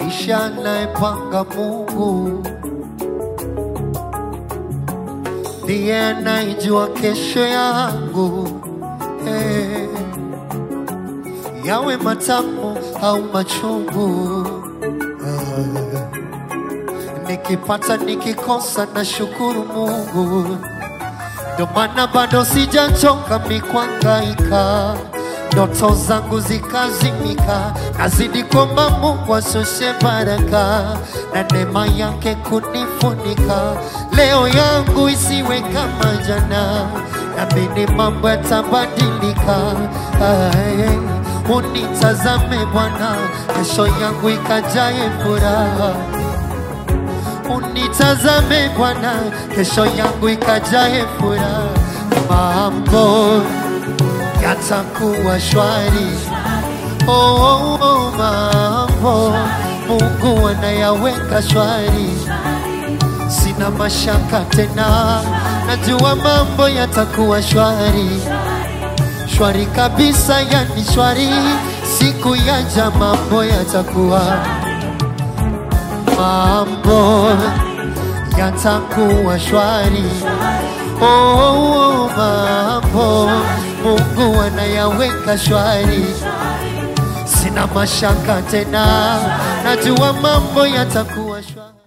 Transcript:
maisha anayepanga Mungu ndiye anaijua kesho yangu hey. Yawe matamu au machungu Ah. Nikipata nikikosa na shukuru Mungu, ndo maana bado sijachoka mikwangaika, ndoto zangu zikazimika, nazidi kwamba Mungu ashushe baraka na neema yake kunifunika, leo yangu isiwe kama jana, naamini mambo yatabadilika. Ay, unitazame Bwana, kesho yangu ikajaye furaha unitazame Bwana, kesho yangu ikajae furaha, mambo yatakuwa shwari. Oh, oh, oh, mambo Mungu anayaweka shwari, sina mashaka tena, najua mambo yatakuwa shwari, shwari kabisa, yani shwari, siku yaja mambo yatakuwa mambo yatakuwa shwari. Oh, oh, oh, mambo Mungu anayaweka shwari, sina mashaka tena, najua mambo yatakuwa shwari.